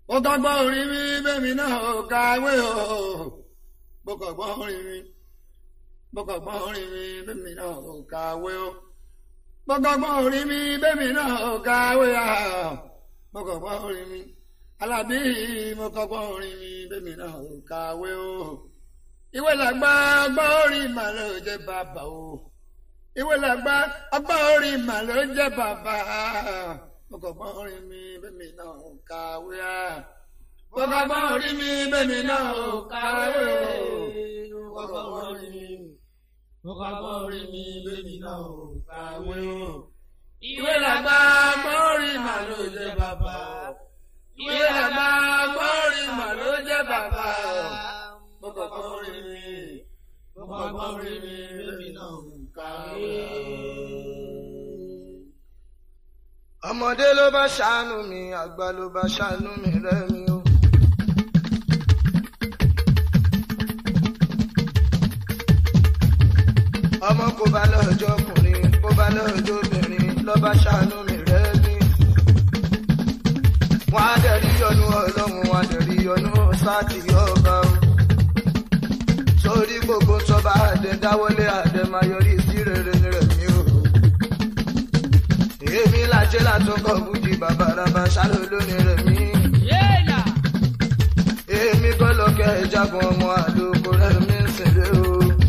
ó kọ́gbọ́n orí mi bẹ́mi náà ò kàwé o bó kọ́gbọ́n orí mi bó kọ́gbọ́n orí mi bẹ́mi náà ò kàwé o bó kọ́gbọ́n orí mi bẹ́mi náà ò kàwé o bó kọ́gbọ́n orí mi alábí mo kọ́gbọ́n orí mi bẹ́mi náà ò kàwé o ìwé làgbà ọgbọ́n orí mà ló jẹ́ bàbá o ìwé làgbà ọgbọ́n orí mà ló jẹ́ bàbá mo kọ́gbọ́n orí mi bẹ́mi náà ò kàwé o mo kọ́gbọ́n orí mi bẹ́mi náà ò kàwé o mo kọ́gbọ́n orí mi mo kọ́gbọ́n orí mi bẹ́mi náà ò kàwé o ìwé làgbà ọgbọ́n orí mà ló jẹ́ bàbá ìwé làgbà ọgbọ́n orí mà ló jẹ́ bàbá mo kọ́gbọ́n orí mi mo kọ́gbọ́n orí mi bẹ́mi náà ò kàwé ọmọdé ló bá ṣàánú mi àgbà ló bá ṣàánú mi rẹ́mi o. ọmọ kò bá lọ́jọ́ ọkùnrin kò bá lọ́jọ́ obìnrin ló bá ṣàánú mi rẹ́mi. wọ́n á dẹ̀rí yọnu ọlọ́run wọ́n á dẹ̀rí yọnu sáàtì ọba o. sórí gbogbo tọ́ba àdẹ dáwọ́lé àdẹ máa yọrí sí rere ní rẹ̀mí o èmi lajẹ́ látọkọ̀ bùjì bàbá raba ṣáló lónìí rẹ̀ mí. èmi kọ́ lọ́kẹ́ ìjagun ọmọ àlòkù rẹ̀ mí ń sèré o.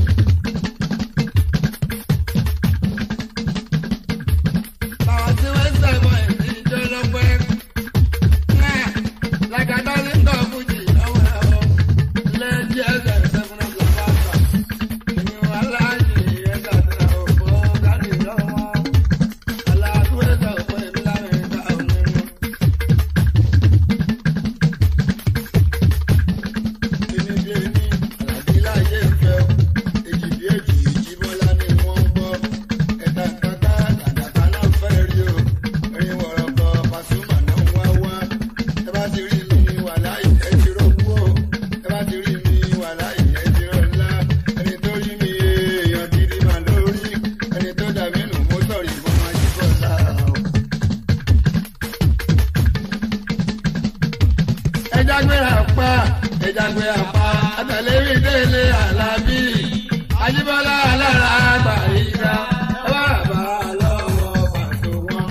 Bàbá tí wọ́n ń sẹ̀bọ̀ ẹ̀sìn ìjọ lọ́pẹ́. Náà, làgàdá ní tọ́ fújì lọ́wọ́ ẹ̀họ́. Lẹ́jì ẹ̀sẹ̀ sẹ́fún ọ̀gbọ̀n bá gbà. Ìyún aláàjì ẹ̀ka tẹ̀lé òfò káàdì lọ́wọ́. Aláàdúró ẹ̀sẹ̀ òfò èmi lára ẹ̀ka òun. Kíni bí ẹni, àlàbí láyé ìfẹ́ o. Èjì bí èjì ìjíbọ́lá ni wọ́n ń gbọ́. Ẹ̀ka kàkà àdàkà náà fẹ́ rí o. Ẹyin wọ̀rọ̀ kọ Pasuma náà wá wá. Ẹ bá ti rí mi wà láyé ẹ ti rọ́kú o. Ẹ bá ti rí mi wà láyé ẹ ti rọ́lá. Ẹni tó rí mi èèyàn gidi mà lórí. Ẹni tó dà mí nù mú sọ̀rọ̀ ìbọn máa jí bọ́lá o. ẹja gbéra pa ẹja gbéra pa àtàlérí délé àlàbí àjíbọ́lá alára àgbà ìgbà ẹ bá bá a lọ́wọ́ pàtó wọn.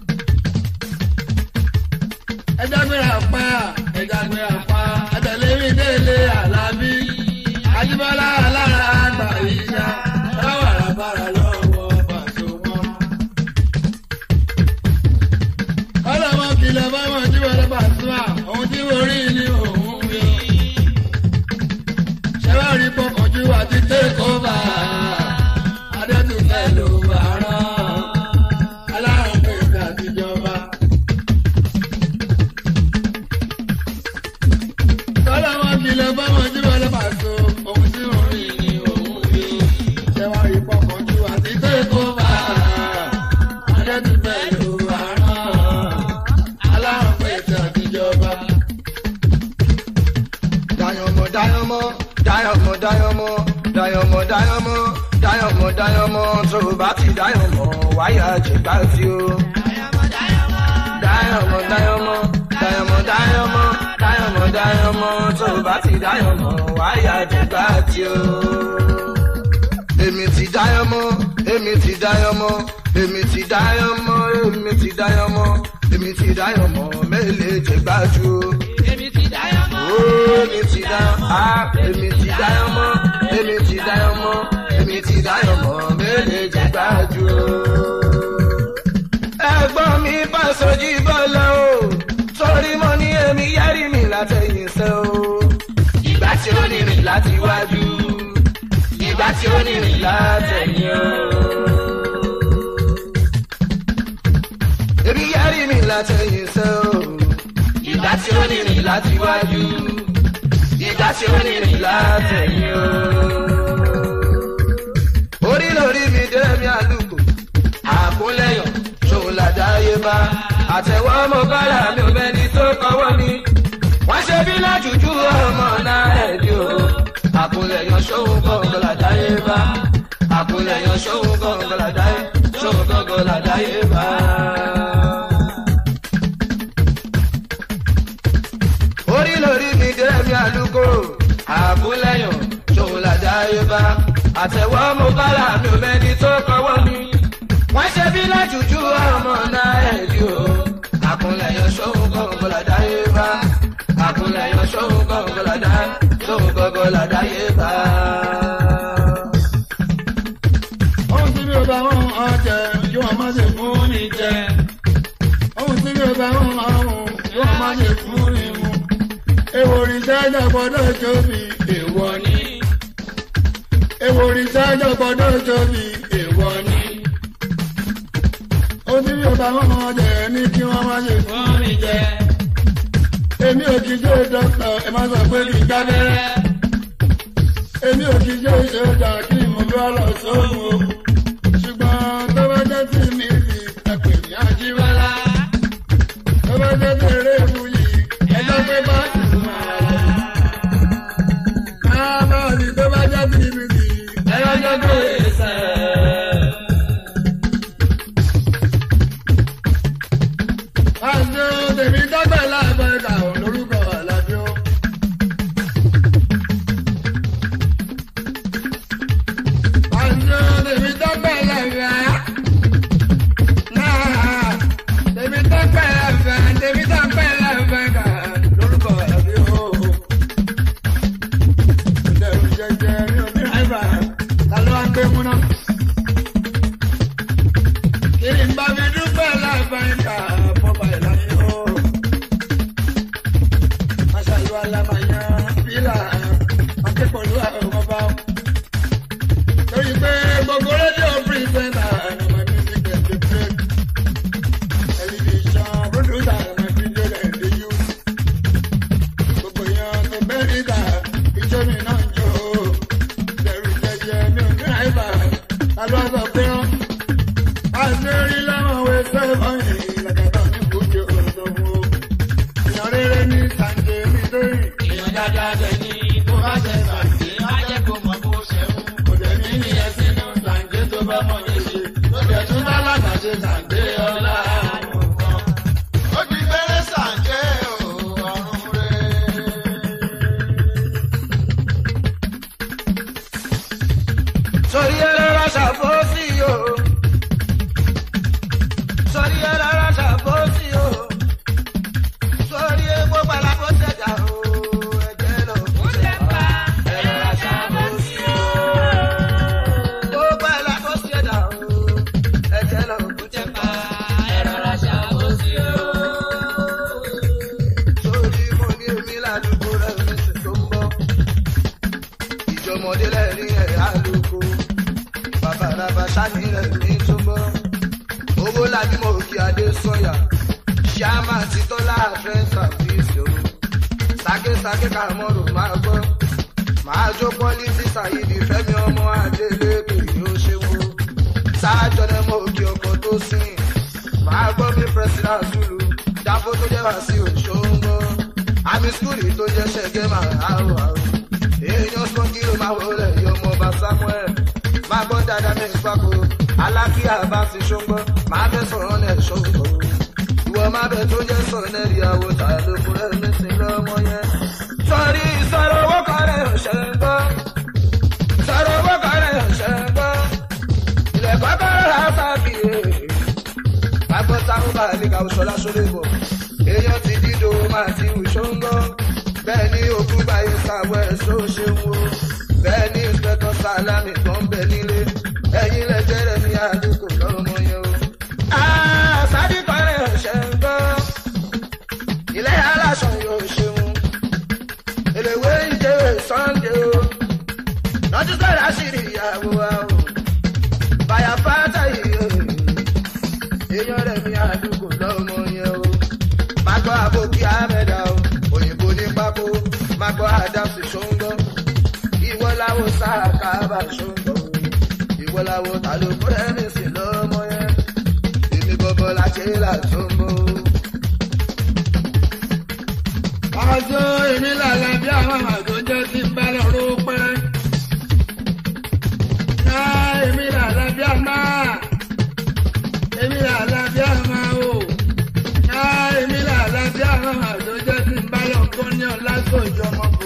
ẹja gbéra pa ẹja gbéra pa àtàlérí délé àlàbí àjíbọ́lá alára àgbà ìgbà ẹ bá bá a lọ́wọ́ pàtó wọn ọlọ́mọ kìlọ̀ báwọn tí wọ́n lọ bá sùn à ohun tí mo rí ni òun wí. ṣé wàá rí pọkànjú àti tẹ́kọ̀ọ́bà adẹ́tùfẹ́ ló bá rán alárùn pèsè àtijọba. ọlọ́mọ kìlọ̀ báwọn tí wọ́n lọ bá sùn ohun tí mo rí ni òun wí. ṣé wàá rí pọkànjú àti tẹ́kọ̀ọ́bà adẹ́tùfẹ́ ló bá rán aláwọ̀ pẹ̀sẹ̀ àtijọba. dayọmọ dayọmọ dayọmọ dayọmọ dayọmọ dayọmọ dayọmọ dayọmọ tó o bá ti dayọmọ wáyà jẹgbà tí o. dayọmọ dayọmọ dayọmọ dayọmọ dayọmọ dayọmọ tó o bá ti dayọmọ wáyà jẹgbà tí o. èmi ti dayọmọ èmi ti dayọmọ èmi ti dayọmọ èmi ti dayọmọ èmi ti dayọmọ mélèé jẹgbà tí o èmi ti dáyọ̀ á èmi ti dáyọ̀ mọ́ èmi ti dáyọ̀ mọ́ èmi ti dáyọ̀ mọ́ mẹ́lẹ̀ jẹ́ gbájú. ẹ̀gbọ́n mi bá sojú bọ́lá o torí mo ní èmi yẹ́rì mi látẹ̀yìn sẹ́ o. ìgbà tí ó ní rìn láti wájú ìgbà tí ó ní rìn látẹ̀yìn o. èmi yẹ́rì mi látẹ̀yìn sẹ́ o ìgbà tí ó ní rìn láti wájú ìgbà tí ó ní rìn látẹ̀yìn o. orí lórí mi dé mi àlùkò àkúnlẹ̀yàn ṣòun làdáyé bá àtẹ̀wọ́ mo bára mi ò mẹ́ni tó kọ́wọ́ mi. wọ́n ṣe bí lájújú ọmọ náà ẹ̀dí o. àkúnlẹ̀yàn ṣòun kọ̀ọ̀kan làdáyé bá àkúnlẹ̀yàn ṣòun kọ̀ọ̀kan làdáyé ṣòun kọ̀ọ̀kan làdáyé bá. dẹ́mi àlùkò àkúnlẹ̀yàn ṣòun làdáyé bá àtẹ̀wọ́ mo bára mi ò mẹ́ni tó kọ́wọ́ mi. wọ́n ṣe bí lájújú ọmọ náà ẹ̀dí o àkúnlẹ̀yàn ṣòun kọ̀ọ̀kan làdáyé bá àkúnlẹ̀yàn ṣòun kọ̀ọ̀kan làdáyé ṣòun kọ̀ọ̀kan làdáyé bá. ohun tí mi ò bá wọn ọjẹ kí wọn má ṣe fún ní jẹ ohun tí mi ò bá wọn ọrùn kí wọn má ṣe fún ní mu èwo òrìṣà gbọ́dọ̀ tóbi èèwọ̀ ni èwo òrìṣà gbọ́dọ̀ tóbi èèwọ̀ ni ohun tí mi ò bá wọn ọjẹ ní kí wọn má ṣe fún ní jẹ èmi ò kì í jẹ́ dókítà ẹ má sọ pé kì í gbábẹ́rẹ́ èmi ò kì í jẹ́ ìṣèjà kí mo bí wá lọ sóhun o ṣùgbọ́n tó bá jẹ́ tí mi fi ẹ̀pẹ̀ ní àjíwálá tó bá jẹ́ tí eré ìwú yìí ẹjọ́ pé bá ti máa lọ. Máa ní tó bá jẹ́ tí mi fi ẹjọ́ jẹ́ pé sẹ́. Àṣé tèmi dọ́gbẹ̀ láàbẹ̀ ẹ̀ka ò lórúkọ àlàbí ó. Àṣé tèmi dọ́gbẹ̀ láàbẹ̀ náà tèmi dọ́gbẹ̀ láàbẹ̀ tèmi dọ́gbẹ̀ láàbẹ̀ ẹ̀ka lórúkọ àlàbí ó. Ìdẹ̀rù jẹjẹ mi ò ní àìbá ta ló wá gbé múná. Kí ni bá mi dúpẹ́ láàbẹ̀ ẹ̀ka fọ́pá ìlànà ó. Aṣàlù alamanya fílà akẹ́kọ̀ọ́ àwọn ọba. Torí pé gbogbo rédíò pírísẹ́ńtà ni my music dem dey play. Tẹlifíṣàn pírọ́dúsà my video dem dey use. Gbogbo èèyàn tó bẹ́ẹ̀ níta ìjọ mi náà ń jó. Bẹ̀rù jẹjẹ mi ò ní àìbá. Ta ló sọ pé rán? Àṣírí láwọn òwe sẹ́fọ̀n yìí làkàtà ní bùkì òṣòwò. Ìyàn rere ní Sàǹjẹ̀ mi lóyìn. èèyàn dáadáa dẹ̀ ni tó bá ṣe ṣàǹdé á jẹ́ kó mọ bó ṣe ń. Kò dẹ̀ ní ìyẹn sínú Sàǹjẹ̀ tó bá mọ̀ ní ṣe. Ó dẹ̀ tún lálàgbà ṣe Sàǹjẹ̀ ọlá nǹkan. ó ti bẹ̀rẹ̀ ṣàǹdé o ọ̀run rẹ̀. sórí ẹlẹ́rọ ṣàfọ́sí o sórí ẹlẹ́rọ ṣàfọ́sí o sórí epo palabo ṣẹ̀dá o ẹ̀jẹ̀ lọ fún ṣẹ̀dá ẹlẹ́rọ ṣàfọ́sí o epo palabo ṣẹ̀dá o ẹ̀jẹ̀ lọ fún ṣẹ̀dá ẹlẹ́rọ ṣàfọ́sí o sórí mo ní omi ládùúgbò rẹ̀ mi sì tó ń bọ̀ ìjọmọdé lẹ́rìn ẹ̀yà lóko babalaba sani rẹ̀ ní túbọ̀ owó lábí mo kí adé sọ̀yà ṣáàmà títọ́lá fẹ́ sàfíìsì o sákésáké kàmọ́rò máa gbọ́ máa jó pọ́lísì sàyídì fẹ́mi ọmọ adélèké yóò ṣe wo sáájọ ní mo kí ọkọ̀ tó sìn máa gbọ́ bí pẹ́sìdá zulu dáfó tó jẹ́ wá sí òṣòwò àmì skúlì tó jẹ́ ṣẹ́gẹ́ máa hàrò hàrò èèyàn sọ kí ló máa wọlé yọmọ ọba samuel máa gbọ́ dáadáa ní ìpapò alákíyà bá ti ṣóńgbọ́ máa bẹ́ sọ̀rọ̀ ní ẹ̀ṣọ́gbọ̀ ìwọ máa bẹ tó jẹ́ sọ̀rọ̀ ní ìyàwó tààlù fún ẹ̀ nísìnyí lọ́mọ yẹn. sọ̀rí sọ̀rọ̀ owó kan rẹ̀ ọ̀ṣẹ̀ ń gbọ́ sọ̀rọ̀ owó kan rẹ̀ ọ̀ṣẹ̀ ń gbọ́ ilẹ̀ kọ́kọ́rọ́ rà sábì agbọ́n táwọn bá ní ká ṣọlá ṣọlẹ̀ bọ̀ èèyàn ti dídò máa ti wù ṣóńgbọ́ bẹ́ẹ̀ ni òkú báyìí sáwọ́ ẹ̀ ṣó ṣe ń wo bẹ́ẹ̀ ni ìpẹ́tọ́ sálámì tó ń bẹ nílé ẹ̀yin lẹ́jẹ̀ rẹ̀ ní àdúgbò lọ́mọ yẹn o. àṣàdì kọrin ọ̀ṣẹ́ ń gbọ́ ilé aláṣọ yóò ṣeun èlèwé ìjẹ́ sunday o lọ́dún sọ̀rọ̀ àṣírí ìyàwó wa o bàyà fáta yìí o èèyàn rẹ̀ ní àdúgbò lọ́mọ yẹn o má gbọ́ àbòkí àmẹ́dá o òyìnbó ní pákó má gbọ́ àdàsí ṣóńgọ́ ìwọ làwọn sáà kábà ṣóńgọ́ ìwọ làwọn ta ló kúrẹ́ ní sí lọ́mọ yẹn èmi gbọ́gbọ́ la ṣe là ṣóńgọ́. Àjọ èmi làlà bí àwọn àjọ jẹ́ tí ń bá lọ ró pẹ́. Ná èmi làlà bí àmà. Èmi làlà bí àmà o. Ná èmi làlà bí àwọn àjọ jẹ́ tí ń bá lọ kọ́ ní ọ̀làgbọ̀jọ́ ọmọ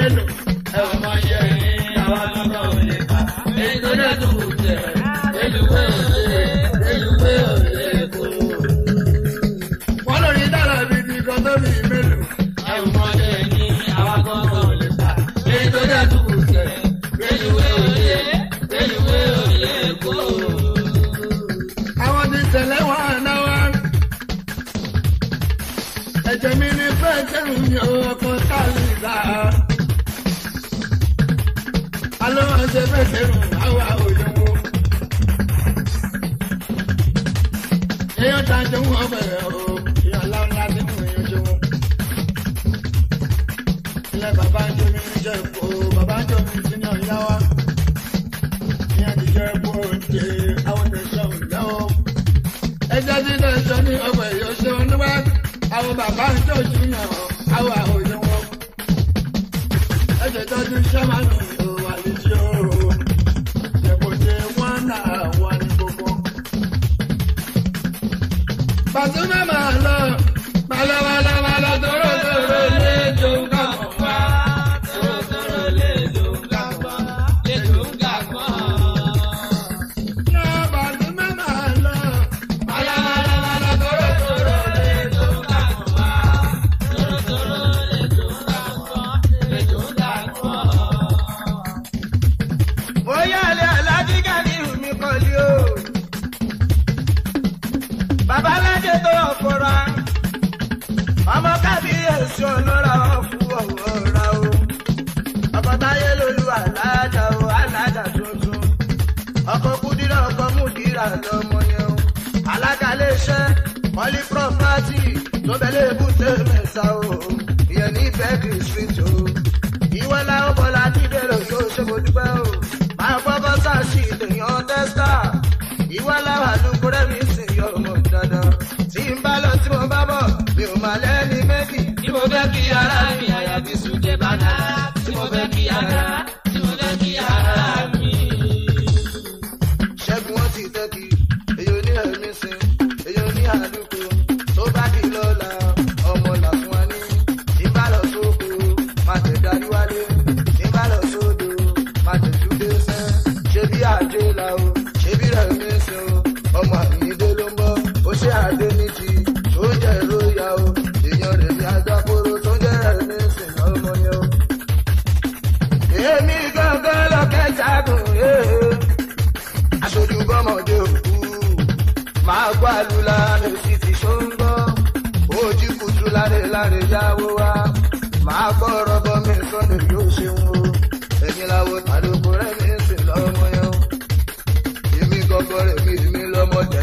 mélòó ẹ ò mọ iye Ẹ̀yin ẹ̀yin àwa gbọ́dọ̀ ò lè kà. Èyí tó dẹ̀ tó kù jẹ́. Èlùwé òde, èlùwé òde kò. wọ́n lórí dára bíi ti kan tó bí mélòó. Ẹ ò mọ ẹ̀yin àwa gbọ́dọ̀ ò lè kà. Èyí tó dẹ̀ tó kù jẹ́. Èlùwé òde, èlùwé òde kò. àwọn ti tẹ̀lé wọn náwó. ẹ̀jẹ̀ mi ní fẹ́ jẹun ní ọkọ̀ táàlì ìlà. alóhùn ṣe fẹ́ jẹun àwa òyìnbó. èèyàn ta jẹun ọbẹ̀ o èèyàn láńlá tí mo yàn jẹun. ilé bàbá ń jẹun ní jẹ́ ìfò bàbá ń jẹun ní sínú ìyá wa. ìyá ti jẹ́ ìfò oúnjẹ àwọn tẹ̀sán ìyá o ẹjẹ tí lè sọ ní ọgbà èyí ṣe wọn níwá àwọn bàbá ń tó ṣùyàn àwọn àwòyẹ wọn. ẹsẹ̀ tọ́jú sẹ́mánù ìhòòhò àlejò òòrùn ṣèkòṣe wọn náà wà ní gbogbo. Pasuma máa lọ máa lọ máa lọ máa lọ tóró tóró lé jó kàmọ́ wá. Tóró tóró lè lò ń gàgbọ́, lè lò ń gàgbọ́. Lọ Pasuma máa lọ máa lọ máa lọ máa lọ tóró tóró lé jó kàmọ́ wá. bóyá ilé alájígà ní ìhùmí kọ́lí o. babalájẹ tó ọ̀fọ̀ra ọmọ kábíyèsí ọlọ́ra ọ̀fù ọ̀wọ́ra o. ọkọ̀ táyé lolú alájà o alájà tuntun. ọkọ̀ kúdírà ọkọ̀ múdírà lọ́mọ yẹn o. alága iléeṣẹ́ mọ́lí property tó bẹ̀lẹ̀ èbúté mẹ́ta o. ìyẹn ní bẹ́ẹ̀kì street o. ìwọ làwọn bọ́lá dídèrò yóò ṣe mo dúpẹ́ o. máa gbọ́kọ́ sáàsì lèèyàn tẹ́sítà. ìwọ làwọn àlùkùrẹ́ mi sì yọ ọmọ dandan. tí n bá lọ tí mo bá bọ̀ mi ò máa lẹ́ni méjì. Tí mo fẹ́ kí ara mi àyàfi sùdé bàtà. Tí mo fẹ́ kí ara, tí mo fẹ́ kí ara mi. ṣẹ́gun wọn ti tẹ́kì èyí ò ní ẹ̀mí sin èyí ò ní àlùkò tó bá di lọ́la ọmọ làfún wa ní ìbálò sóko má tẹ̀ darí wálé ìbálò sódò má tẹ̀ dúdé sẹ́ ṣé bí àjẹ́ la o ṣé bí ẹ̀mí sin o ọmọ àyíndé ló ń bọ̀ ó ṣe àdé ní ti tó jẹ́ ìròyà o èèyàn rẹ̀ bí agbákòrò tó jẹ́ ẹ̀mí sin ọmọ yẹn o. èmi gángan lọ́kẹ́jà gùn yéé aṣojú bọ́mọdé òkú máa gbọ́ àlùlá mi sì ti ṣóńgbọ́ ojú kùtù láre láre yáwó wá máa gbọ́ rọ́bọ mi sọ́nà yóò ṣeun o ẹ̀yin làwọn àlùkò rẹ̀ mi sì lọ́mọ yẹn o èmi gọ́gọ́ rẹ̀ mi mi lọ́mọ jẹ́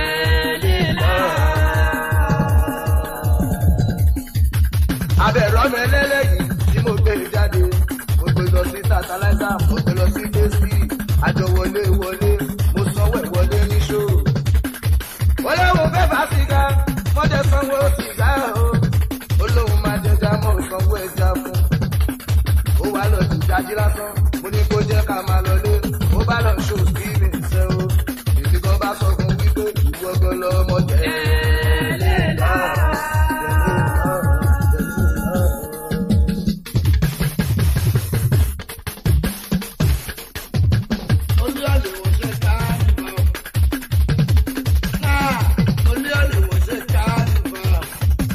abẹ̀rọ̀ mi lẹ́lẹ́yìn tí mo gbé jáde mo gbé lọ sí tàtàláìsà mo gbé lọ sí désì àjọ wọlé wọlé mo sanwó ẹ̀ wọlé ní ṣòro. wọlé wo fẹ́ fà sìgá mọ́jẹ sanwó sìgá o olóhùn máa jẹjà mọ́ sanwó ẹja fún. ó wá lọ sí jájí lásán mo ní kó jẹ́ ká máa lọlé ó bá lọ ṣó stephen ṣe o èsì kan bá sọ fún wípé ìwọ gan lọmọ jẹ. Olú àlùwò ṣe ká nìbọn. Náà olú àlùwò ṣe ká nìbọn.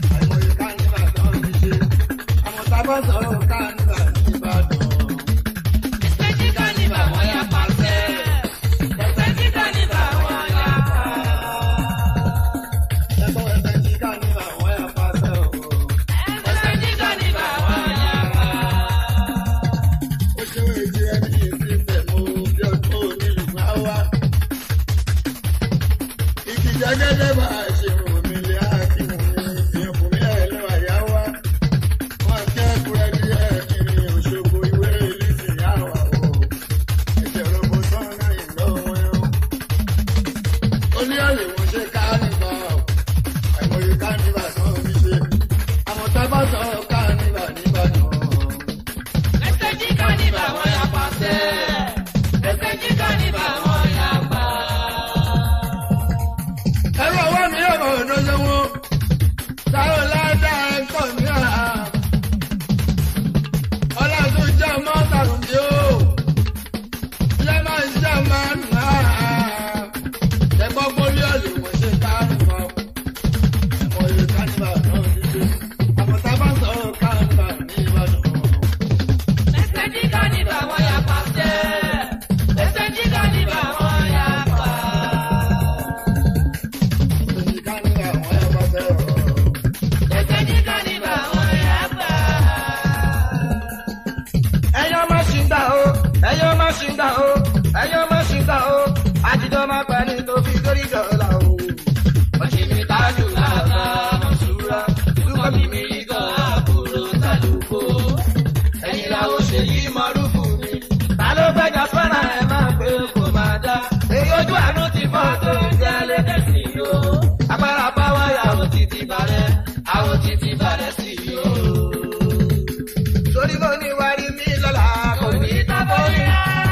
mímí gan àbúrò tàlùkò. ẹ̀yin làwọn ṣe yí mọ́rúfù mi. ta ló gbẹ́jà fẹ́ràn ẹ̀ máa pé kò máa dá. èyí ojú àánú ti fọ́ tó ń jẹ́ létẹ̀sí yó. agbára báwa yà àwọn títí balẹ̀ àwọn títí balẹ̀ sí yó. torí mo ní wárí mi lọ́la kò ní tábọ̀ ní.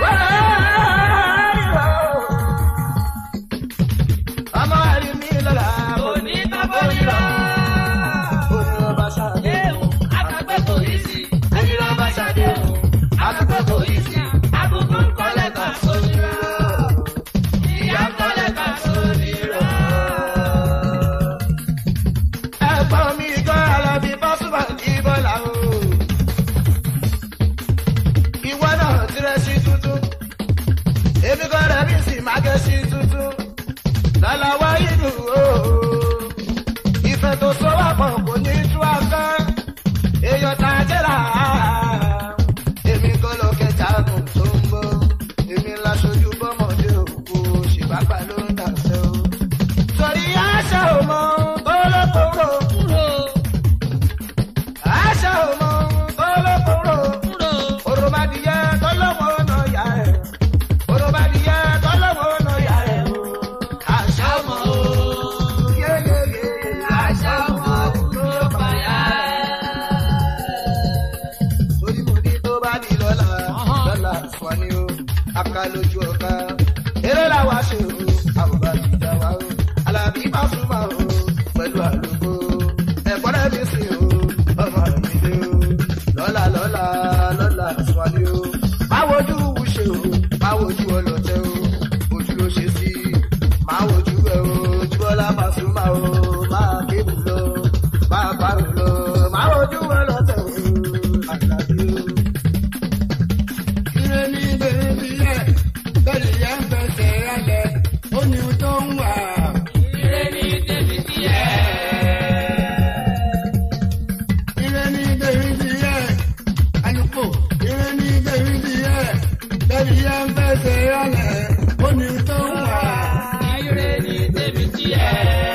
ọmọ wárí mi lọ́la kò ní tábọ̀ ní lọ. Orin ọba ṣàdéhùn, akẹgbẹ́ kò yí sí. Ẹni ọba ṣàdéhùn, akẹgbẹ́ kò yí sí. Àbùkù ń kọ́lẹ̀ kà sórí rẹ̀. Ìyá ń kọ́lẹ̀ kà sórí rẹ̀. Ẹ̀gbọ́n mi gan alábí bọ́sùmọ̀ ní bọ́lá o. Ìwọ náà tirẹ̀ sí tuntun. Èmi kan rẹ̀ mí sì máa gẹ̀ sí tuntun. Lọ́la wáyé dùn o ìfẹ́ tó so wá pọ̀ kò ní tú afẹ́ èèyàn tá a jẹ́ra èmi kọ́ ló kẹta gùn tó ń bọ̀ èmi láṣojú bọ́mọdé òkú ṣìbápá ló ń dàṣẹ́ o. torí àṣà ò mọ kólókòrò àṣà ò mọ kólókòrò òròmọdìyẹ tọ́lọ́wọ́ náà yà ẹ̀ òròmọdìyẹ tọ́lọ́wọ́ náà yà ẹ̀ o. àṣà ò mọ o yeyeye àṣà ò mọ kúrò báyà torí mo ní tó bá ní lọ́la lọ́la fún ni o aka lójú ọ̀ka eré làwa ṣe o àbùbá ti dá wa o alábí bá súnmọ́ o pẹ̀lú àlùkò ẹ̀kọ́ rẹ̀ mi sìn o ọmọ rẹ̀ mi dé o lọ́la lọ́la lọ́la fún ni o máa wojú wúṣe o máa wojú ọlọ́tẹ o ojú ló ṣe sí máa wojú ẹ o ojú ọlá máa súnmọ́ o máa kébù lọ máa parò lọ máa wojú ọlọ́tẹ o àlàbí o. ire ní bèbí yẹ bẹ́ẹ̀ni yẹn ń fẹsẹ̀ rálẹ̀ ó ní ohun tó ń wà. Ire ni tèmi ti yẹ. ire ní bèbí yẹ alùpùpù ire ní bèbí yẹ bẹ́ẹ̀ni yẹn ń fẹsẹ̀ rálẹ̀ ó ní ohun tó ń wà. Ire ni tèmi ti yẹ.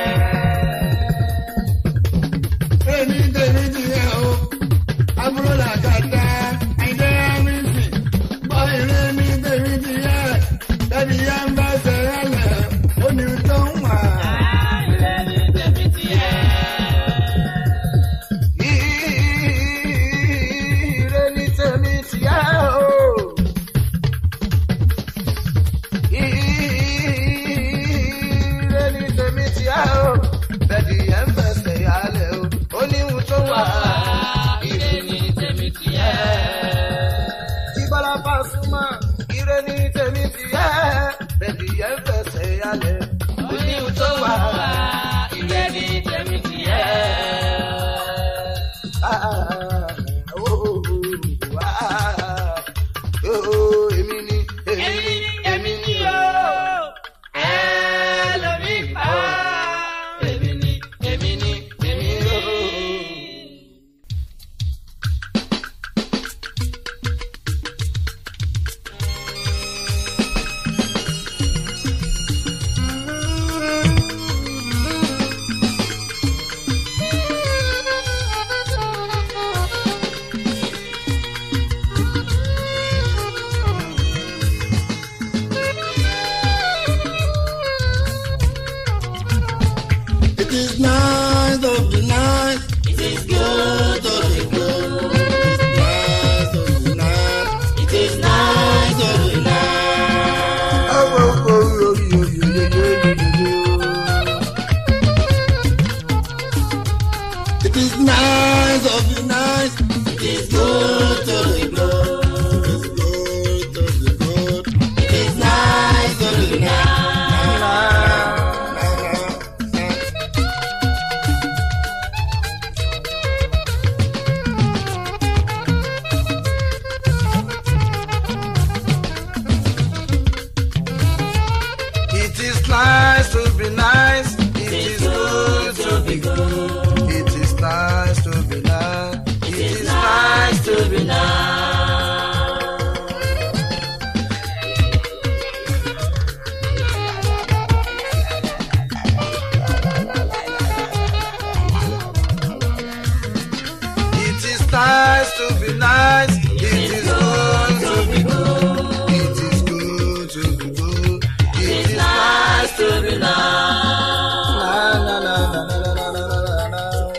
ire ní bèbí yẹ o àbúrò làkàtà àìdẹ́ àmísì gbọ́ ire ní bèbí yẹ bẹ́ẹ̀ni yẹn ń fẹsẹ̀ rálẹ̀ ó ní ohun tó ń wà. Ire ni tèmi ti yẹ. Ire ni tèmi ti yá o. Ire ni tèmi ti yá o. Bẹ̀dì yẹn ń fẹsẹ̀ yálẹ̀ o. Ó ní ohun tó wà. Ire ni tèmi ti yẹ. Jíbọ́lá Pasuma. Ire ni tèmi ti yá. Bẹ̀dì yẹn ń fẹsẹ̀ yálẹ̀. Ó ní ohun tó wà. Ire ni tèmi ti yẹ. Ah, oh, oh, oh, ah, oh, oh, èmi ni, èmi Èmi ni, ni èmi ni o. Ẹlòmí pa. Èmi ni èmi ni èmi ni. It is nice of the night. It is good to be good. Nice of the night. It is nice to be nice. It is nice of the night. It is good to be good. It is good of the good. It is nice to be nice. It is nice to be nice. It is good to be good. It is nice to be nice. It is nice Nice to be nice. nice to be nice. It is good to be good. It is good to be good. It is nice to be nice. Na, na, na, na, na, na, na, na, na, na.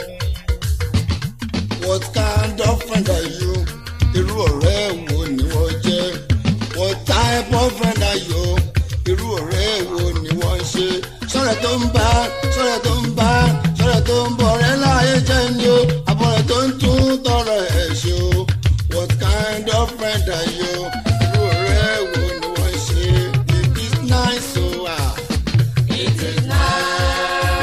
What kind of friend are you? Irú ọ̀rẹ́ wo ni wọ́n jẹ́? What type of friend are you? Irú ọ̀rẹ́ wo ni wọ́n ṣe? Sọ̀rọ̀ tó ń bá, sọ̀rọ̀ tó ń bá, sọ̀rọ̀ tó ń bọ̀ rẹ́ láyé jẹ́ ni o. Àbọ̀rẹ̀ tó ń tún tọrọ ẹ̀ ṣe o. What kind of friend are you? Irú ọ̀rẹ́ wo ni wọ́n ṣe? It is nice o. ah. It is nice.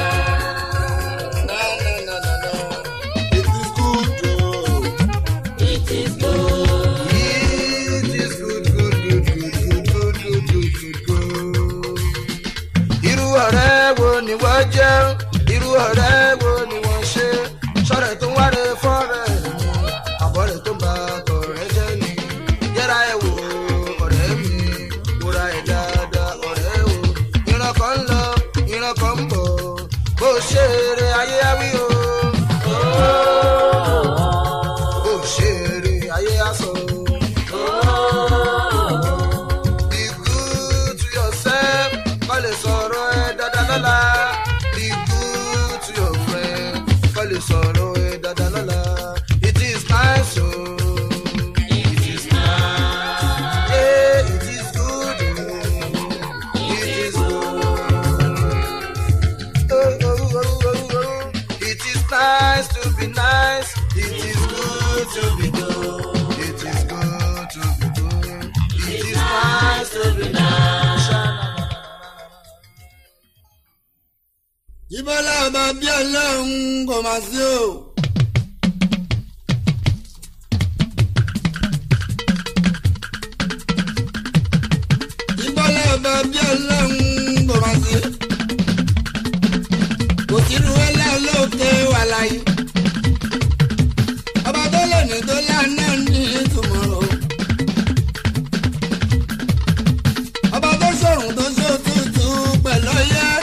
Na na na na na. It is good o. It is good. It is good, good, good, good, good, good, good, good, good. Irú ọ̀rẹ́ wo ni wọ́n jẹ́? Irú ọ̀rẹ́ wo ni wọ́n ṣe? Sọ̀rọ̀ tó ń wáre fọ́rẹ̀ mi, àbọ̀rẹ̀ tó ń ba tọ̀rẹ́ jẹ́ ni. Yẹ́ra ẹ̀ wò ọ̀rẹ́ mi, wúra ẹ̀ dáadáa ọ̀rẹ́ o. Ìran kan ń lọ, ìran kan ń bọ̀, bó ṣe eré ayé á wí o. Bó ṣe eré ayé á sọ o. Be good to yourself, kọ́ lè sọ̀rọ̀ ẹ dáadáa lọ́la. Be good to your friend, kọ́ lè sọ̀rọ̀ ẹ dáadáa lọ́la. It is nice o. It is nice. Yeah, it is good o. It is good. Oh, oh, oh, oh, oh. It is nice to be nice. It is good to be good. It is good to be good. It is nice to be nice. ìbọ́lá ọba bí ọlọ́run kò máa sí o. ìbọ́lá ọba bí ọlọ́run kò máa sí. kò sírú ẹlẹ́ olóòkè wà láyé. ọba tó lónìí tó lánà ní ìtumọ̀ o. ọba tó ṣòrùn tó ṣòtútù pẹ̀lú ọyẹ́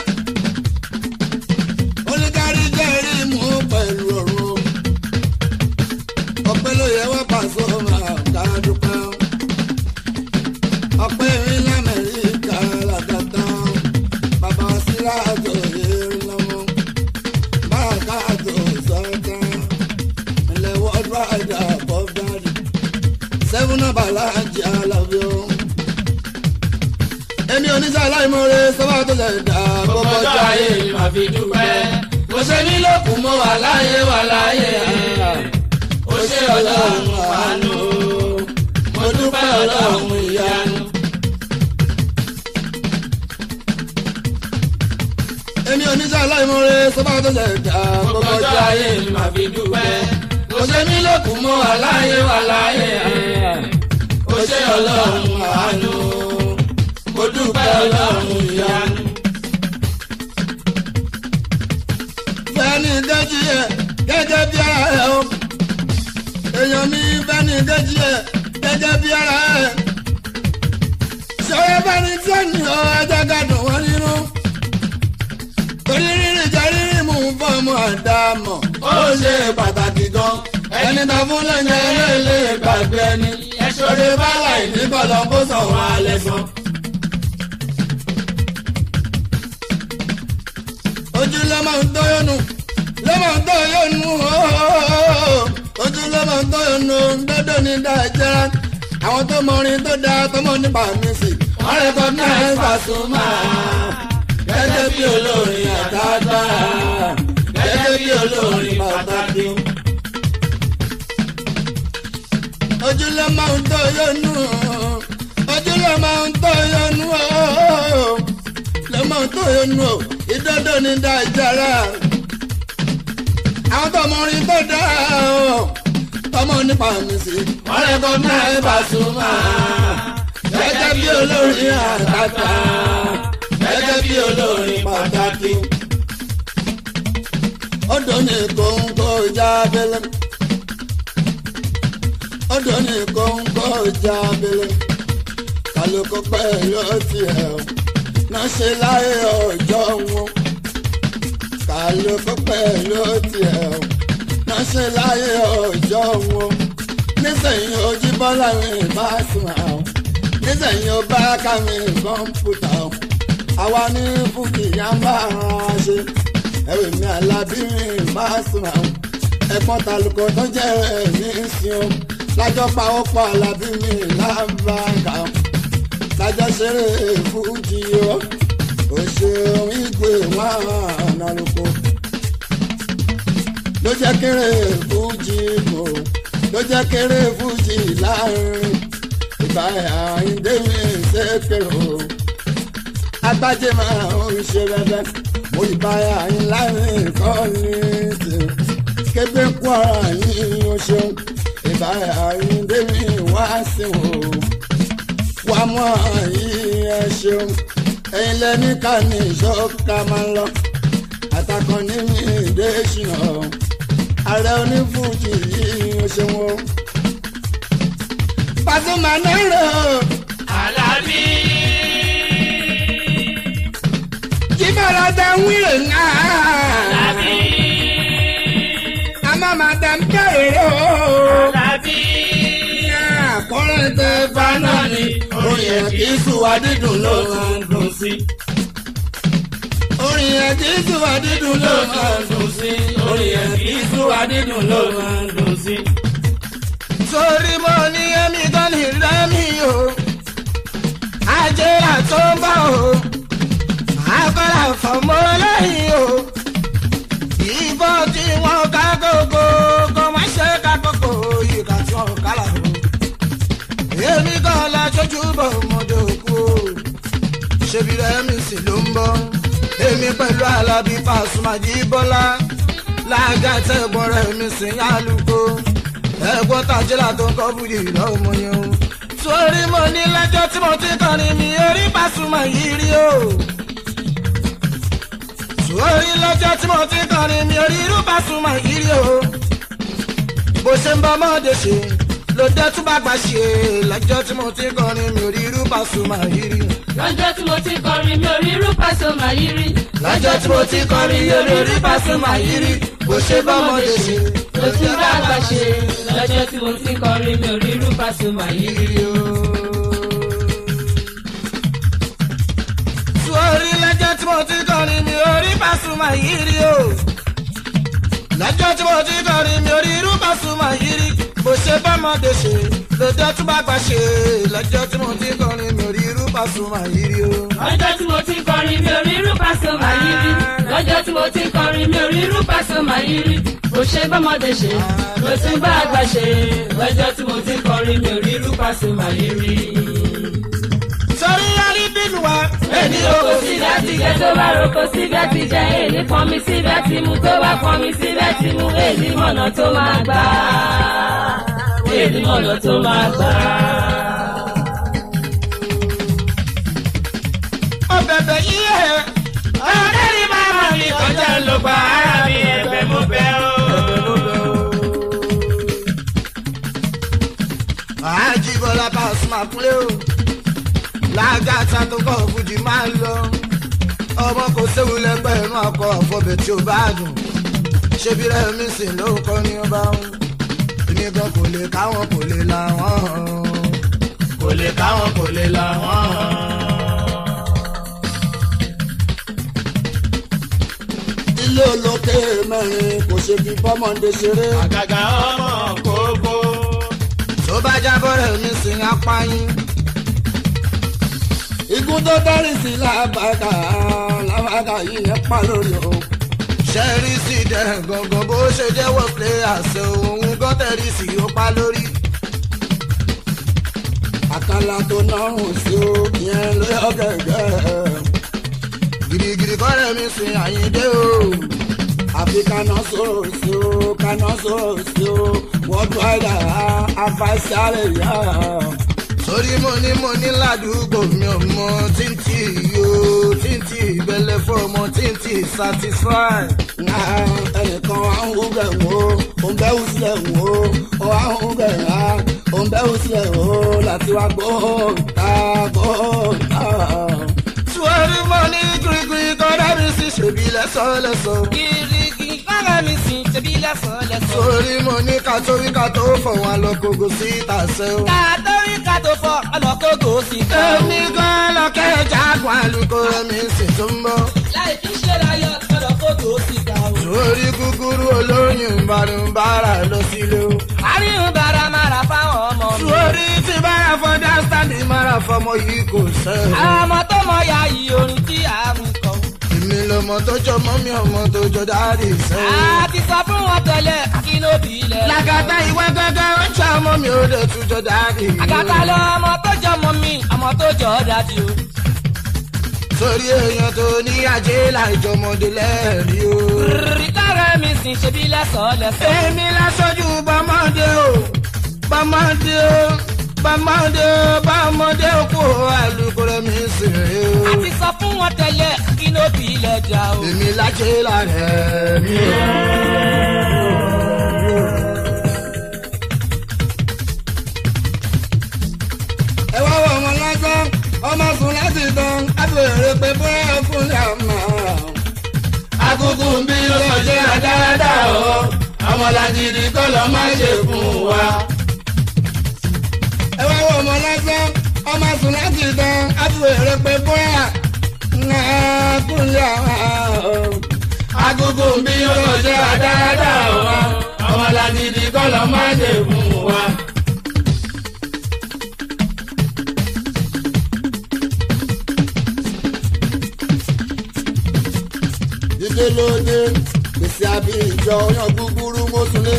oníkárí jẹ́rí mú pẹ̀lú ọ̀run. ọpẹ́ ló yẹ wá pàṣẹ máa ká dúpẹ́. ọpẹ́ mi lamẹ́ríkà làkàtà. bàbá síra tó yé lọ́mọ. báàkà tó sọ́tà. ilẹ̀ wọ́ọ̀dù àjà bọ́fdàdì. sẹ́fún náà bàlá jẹ́ alábíọ́. èmi oníṣẹ́ aláìmọ̀re sọ́wọ́ tó lè dà Gbogbo ọjọ́ ayé mi máa fi dúpẹ́. Mo ṣe ní lókun mo wà láyé wà láyé. Ó ṣe ọlọ́run àánú. Mo dúpẹ́ ọlọ́run ìyanu. èmi oníṣẹ́ aláìmọ̀re sọ́ba tó lè dà Gbogbo ọjọ́ ayé mi máa fi dúpẹ́. Mo ṣe ní lókun mo wà láyé wà láyé. Ó ṣe ọlọ́run àánú. Mo dúpẹ́ ọlọ́run ìyanu. fẹ́ni kejì ẹ̀ gẹ́gẹ́ bí ara ẹ̀ o èèyàn mi fẹ́ni kejì ẹ̀ gẹ́gẹ́ bí ara ẹ̀ ṣọwọ́ fẹ́ni tí ó ní ọ ẹjẹ́ ká dùn wọ́n nínú torí rírì jẹ́ rírì mú fọ́ọ̀mù àdámọ̀ ó ṣe pàtàkì gan ẹni tó fún lẹ́yìn ẹlẹ́lẹ́ gbàgbé ẹni ẹ̀ṣọ́rẹ́ bá láì ní bọ́lọ̀ kó sọ̀rọ̀ alẹ́ sàn. ojú ló máa ń tóyónú ló máa ń tóyónú ooo ojú ló máa ń tóyónú dọ́dọ̀ ní dájẹ́rá àwọn tó mọrin tó dáa tó mọ nípa mísì wọ́n recognize Pasuma gẹ́gẹ́ bí olórin àtàgbà gẹ́gẹ́ bí olórin pàtàkì. ojú ló máa ń tóyónú ojú ló máa ń tóyónú ooo ló máa ń tóyónú o ìdodo ní dájára àwọn tọmọ orin tó dá o tọmọ nípa mi sí wọn lè kọ náà ẹ Pasuma gẹ́gẹ́ bí olórin àtàtà gẹ́gẹ́ bí olórin pàtàkì odò ní kóńkó jábẹlẹ odò ní kóńkó jábẹlẹ kálukú pẹ̀lú ọtí ẹ̀ o náà ṣe láyé ọjọ́ wọn kálukú pẹ̀lú tiẹ̀ o náà wọ́n ṣe láyé ọjọ́ wọn nísìnyí ojú bọ́lá mi bá sùn àwọn nísìnyí ó bá ká mi kọ́ńpútà o àwa ní fúkì yá ń bá ara ṣe ẹ̀rọ mi alábí mi bá sùn àwọn ẹ̀pọ́n talùkọ́ tó jẹ́ ẹ̀mí sí o lájọ́ pawọ́pọ̀ alábí mi lábàgà o lájọ́ ṣeré fújì o òṣèlú ìgbé wọn àná lóko ló jẹ́ kéré fújì mọ́ ló jẹ́ kéré fújì láàrin ìgbà àyíndé mi ṣèkèrè o agbájé máa ń ṣe bẹ́bẹ́ mo ìbá àyín láàrin kọ́ ní ti kébé kú ara yín o ṣeun ìbá àyíndé mi wá sí o wá mọ́ àyín ẹ ṣeun ẹ̀yin lẹ́ni ká ní ìṣọ́ká máa ń lọ àtàkùn ní mi ìdè ṣìnà ààrẹ onífújì yìí ó ṣe wọn. Pasuma náírà Alábí. jíbọ̀lá dá ń wílò náà. Alábí. àmọ́ màdàm bẹ̀rẹ̀ o. Alábí. àkọ́rẹ́ tẹ Fáná ni orin ẹ̀ kì í sùn wá dídùn ló máa ń dùn sí. orin ẹ̀ kì í sùn wá dídùn Ló ló máa ń dùn sí. Orin ẹ̀ kì í sùn wá dídùn ló máa ń dùn sí. sórí mo ní ẹ̀mí gan ní rẹ́mi o ajé àtúbọ̀ o akọ́là fọmọ́ lẹ́yìn o ìbọn tí wọ́n ká gbogbo kò má ṣe ká gbogbo ìka tí wọ́n kálà o èmi kan la ṣojú bọ̀ ọmọdé òkú o ṣebí rẹ́mi sì ló ń bọ̀ èmi pẹ̀lú alábí Pasuma Jíbọ́lá lágàtẹ́ ẹ̀gbọ́n rẹ̀mi sì ń yálùkó ẹ̀gbọ́n tàjẹ́là tó ń kọ́ bùdì lọ́mọ yẹn o. sórí mo ní lẹ́jọ́ tí mo ti kọrin mi orí Pasuma yìí rí o. sórí lọ́jọ́ tí mo ti kọrin mi orí irú Pasuma yìí rí o. bó ṣe ń bọ́ ọmọdé ṣe ló dé tún bá gbà ṣe lọ́jọ́ tí mo ti kọrin mi orí irú Pasuma yìí rí. lọ́jọ́ tí mo ti kọrin mi ò rí irú Pasuma yìí rí. lọ́jọ́ tí mo ti kọrin mi orí irú Pasuma yìí rí. bó ṣe bọ́ ọmọdé ṣe ló tún bá àgbà ṣe lọ́jọ́ tí mo ti kọrin mi ò rí irú Pasuma yìí rí. sórí lọ́jọ́ tí mo ti kọrin mi orí Pasuma yìí rí o. lọ́jọ́ tí mo ti kọrin mi orí irú Pasuma yìí rí. bó ṣe bọ́mọdé ṣe lọ́jọ́ tí bá gbà ṣe lọ́jọ́ tí mo ti kọrin mi orí irú Pasuma yìí rí o. lọ́jọ́ tí mo ti kọrin mi ò rí irú Pasuma yìí rí. lọ́jọ́ tí mo ti kọrin mi ò rí irú Pasuma yìí rí. bó ṣe bọ́mọdé ṣe ló tún bá àgbà ṣe lọ́jọ́ tí mo ti kọrin mi ò rí irú Pasuma yìí rí. sórí yálí bínú wa. èmi roko síbi àti jẹ tó bá roko síbi àti jẹ èmi pọn mi síbi àti mu tó bá pọn mi síbi àti mu èmi mọ̀nà tó máa gbà èmi mọ̀nà tó máa gbà. ọbẹ̀bẹ̀ yíyẹ. ọ̀rẹ́ mi máa mọ̀ ní kọjá ló gba ara mi ẹ̀bẹ̀ mo bẹ̀ o. Àjíbọ́lá Pasuma kúnlé o lágàtà tó kọ́ fújì máa ń lọ ọmọ kò séwu lẹ́gbẹ̀rún akọ àfọ̀bẹ̀ tí ó bá dùn ṣébi rẹ̀ mi sì ló kọ́ ní ọba ń èmi gan kò lè káwọn kò lè làwọn kò lè káwọn kò lè làwọn. ilé olókè mẹ́rin kò ṣe fi bọ́mọdé ṣeré. àgàgà ọmọ kókó. tó bá jábọ̀ rẹ̀ mi sì ń apáyín. igun tó dárí sí làbàkà làbàkà yìí yẹn pa lórí o. ṣẹ́rí sí dẹ̀ gangan bó ṣe jẹ́wọ́ pé àṣẹ òun gọ́tẹ̀rì sí ó pa lórí. àkàlà tó nọrùn sí o yẹn ló yọ gẹ́gẹ́. girigiri kọ́rẹ́ mi sin àyíndé o. àfi kaná sọ̀rọ̀ sí o kaná sọ̀rọ̀ sí o wọ́n tún àyà afásáré yá. torí mo ní mo ní ládùúgbò mi ò mọ tíntì yó tíntì ìbẹ̀lẹ̀ fọmọ tíntì satisfy. Nga ẹnìkan wà ń hú bẹ̀ wò ó ń bẹ́ wù sílẹ̀ wò ó wà ń hú bẹ̀ rà ó ń bẹ́ wù sílẹ̀ wò ó láti wá gbóòtà gbóòtà. torí mo ní girigiri kọ́rẹ́ mi sì ṣèbí lẹ́sọ̀lẹ́sọ̀. girigiri kọ́rẹ́ mi sì ṣèbí lẹ́sàn-án lẹ́sàn-án. sórí mo ní ká tó wí ká tó fọ̀ wọn lọ kókó sí ìtàsẹ́ o. ká tó rí ká tó fọ ọlọ́kógò sí ká o. èmi gan lọ́kẹ́ jágun àlùkò mi sì tún bọ̀. láì fi ṣe láyọ̀ ọlọ́kógò sí ká o. sórí kúkúrú olóyún ìbánubára lọ sílé o. àríyìn bára mára fáwọn ọmọ mi. sórí tí bára fọdá sáàdì mára fọmọ yìí kò sẹ́yìn. àwọn ọmọ tó mọ ya yìí orin tí a mú kọ. èmi lọmọ tó jọ mọ́ mi ọmọ tó jọ dáàdì sẹ́yìn. a ti sọ fún wọn tẹ́lẹ̀ kí ló bí ilẹ̀. làkàtà ìwé gángan ó ṣe ọmọ mi ò lè tún jọ dáàdì. àgàtà lọ ọmọ tó jọ mọ mi ọmọ tó jọ dájú o. sórí èèyàn tó ní ajé láìjọmọdé lẹ́ẹ̀rí o. rìtárẹ̀ mi sì ṣe bí lẹ́sọ̀ọ́ lẹ́sọ̀ọ́. èmi láṣojú bọ́mọdé o bọ́mọdé o bọ́mọdé o bọ́mọdé o kú àlùkòrò mi sì rè o. a ti sọ fún wọn tẹ́lẹ̀ kí ló bí ilẹ̀ jà o. èmi lájẹ́ lára mi o. ẹ wá wọ ọmọ lásán ọmọ sùn láti tán abèrè pé bóyá fúnlẹ̀ àmà. Akúkú ń bí lọ́jọ́ àdáradá o. Ọmọlàjìdí kọ́ lọ má ṣe fún wa. ẹ wá wọ ọmọ lásán ọmọ sùn láti tán abèrè pé bóyá fúnlẹ̀ àmà. Akúkú ń bí lọ́jọ́ àdáradá o. Ọmọlàjìdí kọ́ lọ má ṣe fún wa. dídé lóde gbèsè àbí ìjọ yan gúgúrú mọ́sùlé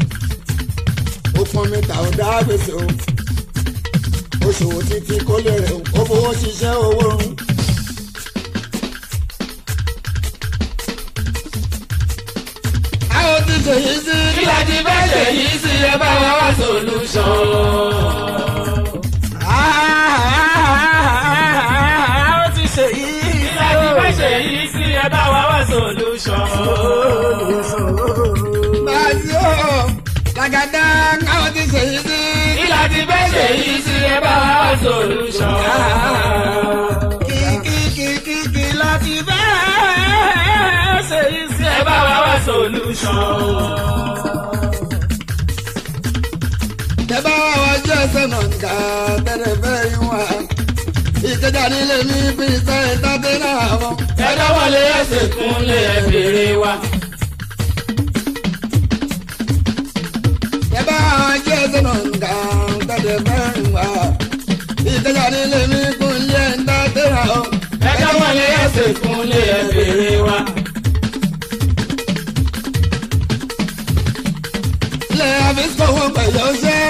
ó pọn mi tà ó dá gbèsè o ó ṣòwò títí kó lè rẹ̀ o ó fowó ṣiṣẹ́ owó run. àwọn ti ṣèyí sí. Kí la ti fẹ́ ṣe yìí sí ẹ bá wa wá solution. àwọn ti ṣèyí. Kí la ti fẹ́ ṣe yìí sí ẹ bá wa wá solution. báyìí o làgàdá àwọn ti ṣèyí sí. Kí la ti fẹ́ ṣe yìí sí ẹ bá wa wá solution. kìkìkìkì láti fẹ́ ṣèyí sí. Ẹ bá wa wá solution. Tẹ́bá wá wá jẹ́ ẹsẹ̀ náà nǹka tẹ́lẹ̀ fẹ́ yín wá. Ìkẹjà nílé mi fi ṣe ìtàdé náà wọ́n. Ẹ dọ́wọ́lé ẹsẹ̀ kúnlẹ̀ ẹ bèrè wa. Tẹ́bá wá wá jẹ́ ẹsẹ̀ náà nǹka tẹ́lẹ̀ fẹ́ yín wá. Ìkẹjà nílé mi fi ṣe ìtàdé náà wọ́n. Ẹ dọ́wọ́lé ẹsẹ̀ kúnlẹ̀ ẹ bèrè wa. Ilé àfíìsì wọn pẹ̀lú ọṣẹ́.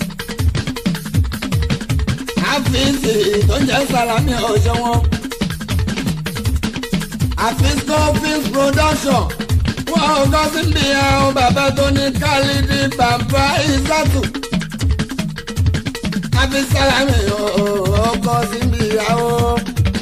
Àfíìsì tó ń jẹ́ Sàlámì ọ̀ṣẹ́ wọn. Àfíìsì Office Production. Wọ́n ò kọ́ sí bí àwọn bàbá tó ní Kálídì bàbá Ìsàtù. Àfíìsì Sàlámì ọkọ̀ sí bí àwọn.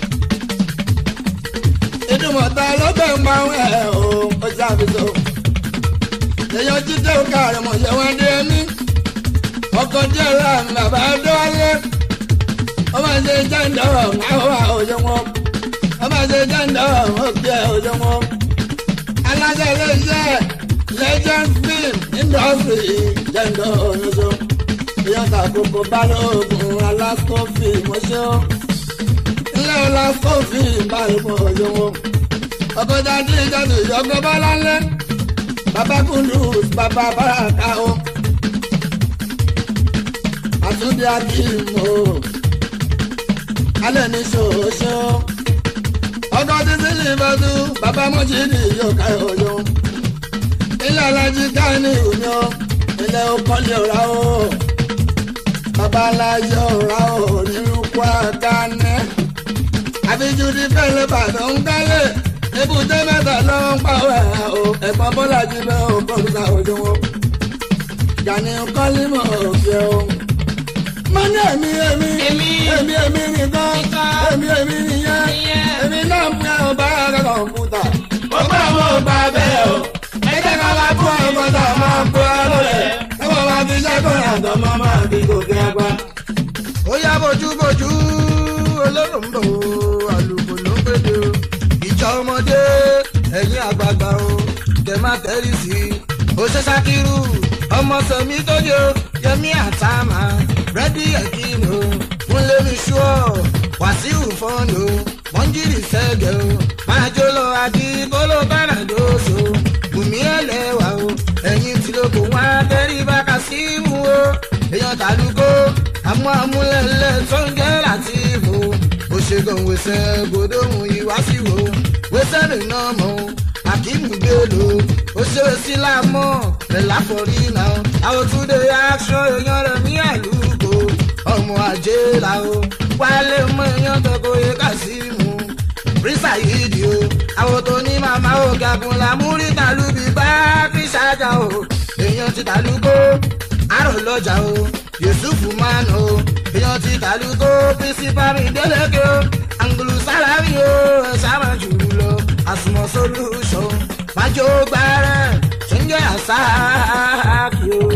Ìdùmọ̀ta ló bẹ̀ ń pa ẹ̀ o, ó ṣàfihàn èèyàn jíjẹ́ òkà rẹ̀ mọ̀ ṣe wọ́n dé mí. ọkọ̀ díẹ̀ rà mí bàbá dọ́wálé. wọ́n máa ṣe jẹ́ǹdọ̀ àwọn òye wọn. wọ́n máa ṣe jẹ́ǹdọ̀ òkè òye wọn. aláṣẹ iléeṣẹ́ legend film industry jẹ́ǹdọ̀ òyìnbó. èèyàn tàkókò balógun alasco film ṣé ó. ilé alasco film balógun òye wọn. ọkọ̀ jáde ìjọba ìjọba bọ́lá ńlẹ́ baba kundus baba baraka o àtúndì akíìmù o alẹ́ ní ṣoṣo ọkọ̀ títí lìbọ̀dù baba mọ́jìdì yóò ká ọyọ ilé alájí káyọ̀nì ìhùnyọ ilé ọkọ̀lẹ̀ ọ̀rá o baba aláyọ̀ ọ̀rá o nírúkọ àkànnẹ́ àbíjú ti fẹ́lẹ́ bàdàn ń kálẹ̀ ebùdé mẹ́ta ló ń pa ọ́ ẹ̀ o ẹ̀gbọ́n bọ́lá jí bẹ́ẹ̀ o kọ́ńtà òjò wọn. Gani kọ́límọ̀ òkè o. Mo ní èmi èmi Èmi. èmi èmi nìkan Nìkan. èmi èmi nìyẹn Nìyẹn. èmi náà ń pẹ́ ọba ara kọ̀ǹpútà. Ó gbà wọ́n gbà bẹ́ẹ̀ o. Ẹ jẹ́ ká wá Kó ọmọ tá a máa kó ẹ lọ́lẹ̀. Ẹ wọ́n máa fi iṣẹ́ kọ́ ìyàtọ̀ mọ́ máa fi gòkè àgbà. Ó yá bójúbójú olóró ń bọ̀ o, àlùkò ló ń péde o. Ìjà ọmọdé ẹ̀yin àgbààgbà o, kẹ má tẹ́rì sí i. òṣè sakiru ọmọ sọmi tójó yẹmí àtàmà rẹdí ẹkínú múlẹmí ṣúọ wàsíù fọnù mọjírì sẹgẹ o máa jó lọ àdìgbòlò bánàdóso bùnmí ẹlẹwà o ẹyin tí ló kó wọn abẹ́rí bá kásímù o èèyàn tàlùkò àmọ́ amúlẹ̀lẹ̀ tó ń jẹ́ látìfò òṣègùn wẹsẹ̀ gbòdóhùn ìwásíwò wẹsẹ̀ rìn náà mọ́ o akíìmù gbèlò ó ṣe é sí láàmọ́ pẹ̀lú àfọ̀rí náà àwọn túnde aṣọ èèyàn rẹ̀ ní àlùkò ọmọ ajé la o wálé mọ èèyàn tọkọ yẹ kásímù rísà yìí di o àwọn tó ní màmá ò gàgùn làmúrí tàlùbí bá fi ṣáájà o èèyàn ti tàlùkò àrò lọ́jà o yusufu man o èèyàn ti tàlùkò pírísípàmì délẹ́kẹ́ o angulu sálárì o ẹ̀ sábà jù lọ àsùnmọ̀ solution májò gbàrẹ̀ ṣẹ́ńjẹ́ àṣàkì o.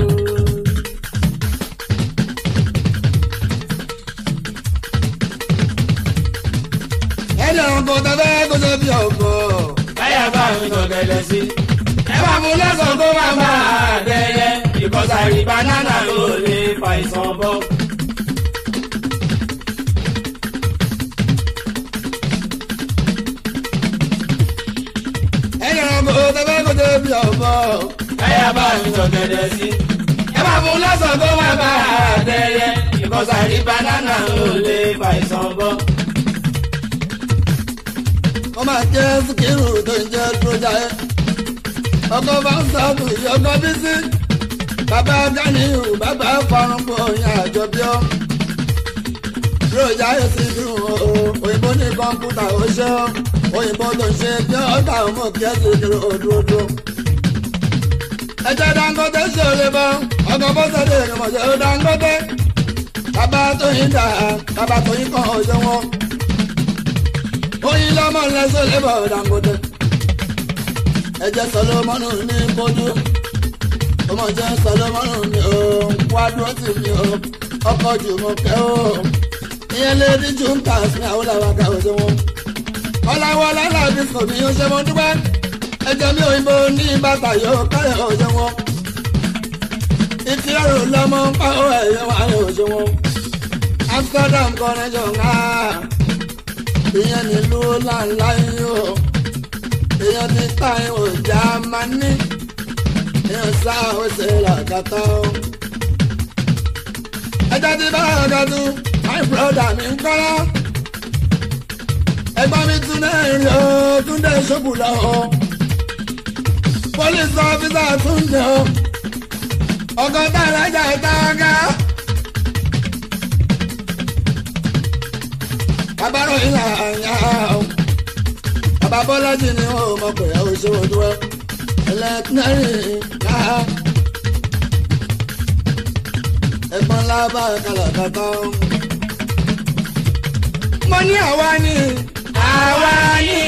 ẹni ọkọ tẹfẹ kó ṣe bí ọkọ. káyà bá mi tọ̀gẹ̀dẹ̀ sí. ẹ bá mú lọ́sàn tó máa máa dẹ́yẹ ìkọsàrí banana ló lè fa ìsàn bọ́. ẹni ọkọ tẹfẹ kó ṣe bí ọkọ. káyà bá mi tọ̀gẹ̀dẹ̀ sí. ẹ bá mú lọ́sàn tó máa máa dẹ́yẹ ìkọsàrí banana ló lè fa ìsàn bọ́. wọ́n máa jẹ́ síkírù tó ń jẹ́ tójà ẹ́. ọkọ bá ń sọ́ọ̀bù ìyọkọ bí sí. bàbá ganiyu bàbá farunbó yẹn àjọ bí ọ́. tójà ẹ́ sì dùn ó òyìnbó ní kọ́ńpútà ó ṣe ọ́. òyìnbó tó ń ṣe bí ọ̀tá ọmọ kẹ́sì kiri òdòdó. ẹjẹ dangote ṣe olè bọ ọkọ bọ́sẹ̀dé ìrìnmọ̀ṣẹ́ ó dangote. bàbá tó yín dà bàbá tó yín kàn ọ̀ṣẹ́ wọn oyin lọmọ lẹsọ lẹbọ dangote ẹjẹ sọlọmọnù ní bọdú ọmọ jẹ sọlọmọnù ní o wádùú ọtí mi o ọkọ jùmọkẹ o ìyẹn lè ní jùǹkà sí àwọn làwàkà òjò wọn ọláwọlá làbí sọmi ó ṣe wọn dúpẹ́ ẹjẹ mi òyìnbó ní bàtà yóò káyọ òjò wọn ìtìrọrù lọmọ ń pa ó ẹyẹ wọn àyè òjò wọn amsterdam connection ah ìyẹn nílùú ńláńlá yìí o èèyàn ti ta ìwò jámánì èèyàn sá òsè làkàtà o. ẹjọ́ ti bá ọ̀gọ́dún my brother mi ń kọ́lá. ẹgbọ́n mi tún náà rí o túndé ṣòkù lọ o. police officer túndé o. ọgọ́ta alájà ìta ọ̀gá. babaro ìlà àyà o bàbá bọ́lájì ni ó mọ̀ pé ó ṣe ojú ẹ ẹlẹ́tìnẹ́rì ká ẹ̀gbọ́n lábá kàlàkàtà o. mo ní àwa ni àwa ni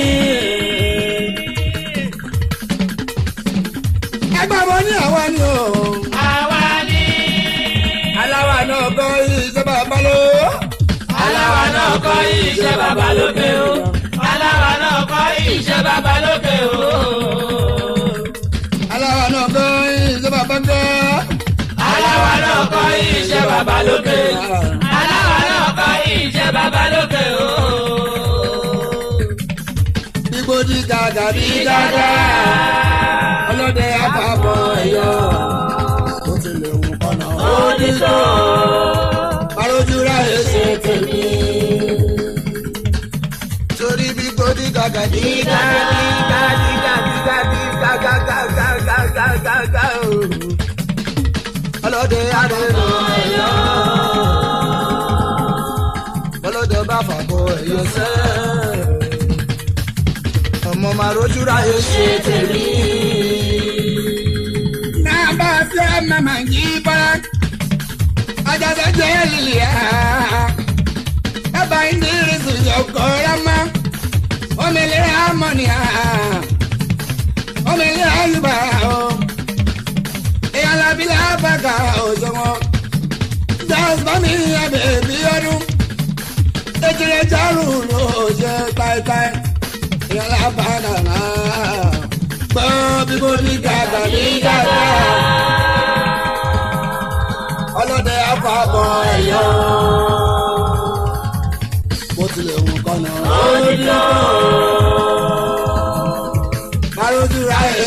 ẹgbẹ́ mo ní àwa ni o. àwa ni. aláwa náà kọ́ ìjọba balọ̀ aláwa náà kọ́ iṣẹ́ bàbá lókè o. aláwa náà kọ́ iṣẹ́ bàbá lókè o. aláwa náà kọ́ ìjọba bàbá. aláwa náà kọ́ iṣẹ́ bàbá lókè. aláwa náà kọ́ iṣẹ́ bàbá lókè o. Igbó di gàgà bí gàgà. Ọlọ́dẹ àpapọ̀ ẹ̀yọ́. Ó ti lè wù kọ́nà. ó ní tó. Parójú ráyè ṣe tèmi. torí bí gbòdì gàgà dígà dígà dígà dígà dígà gàgà gàgà gàgà gàgà o. ọlọ́dẹ àdéhùn ẹ̀yọ́. ọlọ́dẹ bá fàkọ ẹ̀yọ́ sẹ́. ọmọ màá rojú ráyè ṣe tèmi. Nàbà sí àmàmà yí bọ́lá. Àjàdá jẹ́ lílì á. Ẹ̀bà ìdírísì yọkọ̀ rámá. Omele amọ̀nì á. Omele ayùbá o. Ìyàlábílẹ̀ àbàgà òṣùwọ̀n. Jọ́sbọ́n mi yẹ bèbí ọdún. Ejire járù ló ṣe táìtáì. Ìyàlábàgà náà. gbọ́ bí mo ní gàgà ní gàgà. ọlọ́dẹ àfàbọ̀ ẹ̀yọ́. bó tilẹ̀ wù kọ́nà. Ojúlọ. Arójú ra